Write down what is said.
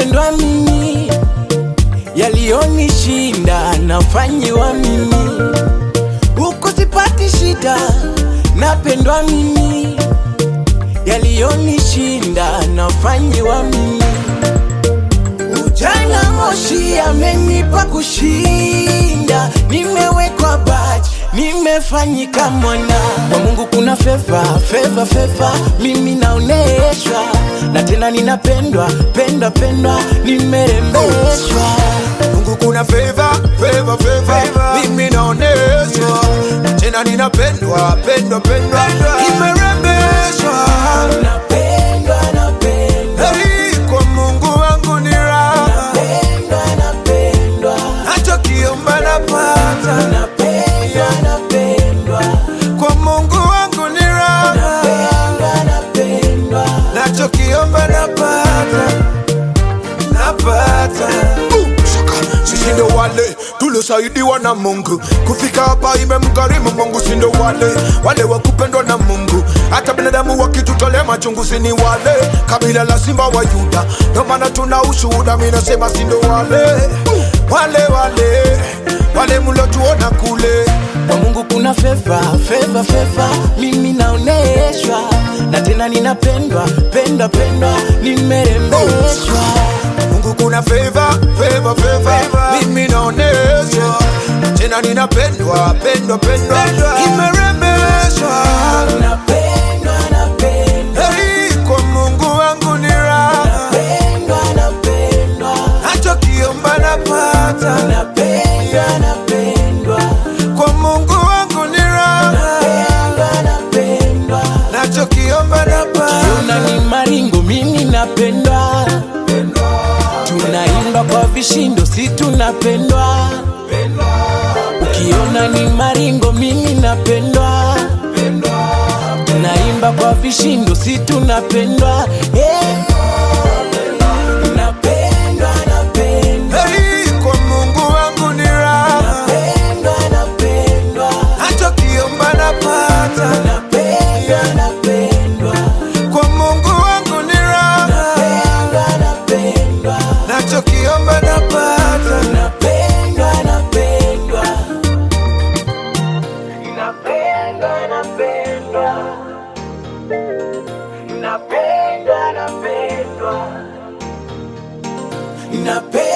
napendwa mimi, yaliyonishinda nafanyiwa mimi, huku sipati shida, napendwa mimi, yaliyonishinda nafanyiwa mimi. Ujana moshi amenipa kushinda, nimewekwa baji, nimefanyika mwana wa Mungu. Kuna feva feva feva, mimi naoneshwa na tena ninapendwa pendwa pendwa, nimerembeshwa Mungu kuna favor, favor, favor. Mimi naoneshwa tena ninapendwa pendwa pendwa nimerembeshwa napendwa napendwa Hey, kwa Mungu wangu ni raha napendwa napendwa nachokiomba napata napendwa napendwa kwa Mungu wangu ni raha napendwa napendwa nachokiomba napata napata sisi ndo wale tuliosaidiwa na Mungu kufika hapa, imemgharimu Mungu. Si ndo wale wale wa kupendwa na Mungu, hata binadamu wakitutolea machungu, si ni wale kabila la simba wa Yuda. Ndo maana tuna ushuhuda, mimi nasema si ndo wale wale wale wale mlotuona kule kwa Mungu kuna feva feva feva, mimi naoneshwa na tena ninapendwa pendwa pendwa, nimerembeshwa Mungu kuna favor, favor, favor. Mimi naoneshwa tena ninapendwa pendwa pendwa nimerembeshwa napendwa napendwa Hey, kwa Mungu wangu ni raha pendwa napendwa nachokiomba napata napendwa napendwa kwa Mungu wangu ni raha pendwa napendwa nachokiomba napata Tuna ni maringo, mimi napendwa, tunaimba kwa vishindo, si tunapendwa. Ukiona ni maringo, mimi napendwa, tunaimba kwa vishindo, si tunapendwa. Eh. Napendwa, napendwa, Hey, kwa Mungu wangu ni raha napendwa, napendwa, nachokiomba napata napendwa, napendwa, kwa Mungu wangu ni raha napendwa, napendwa. nachokiomba napata Napendwa, napendwa. Napendwa, napendwa. Napendwa, napendwa. Napendwa.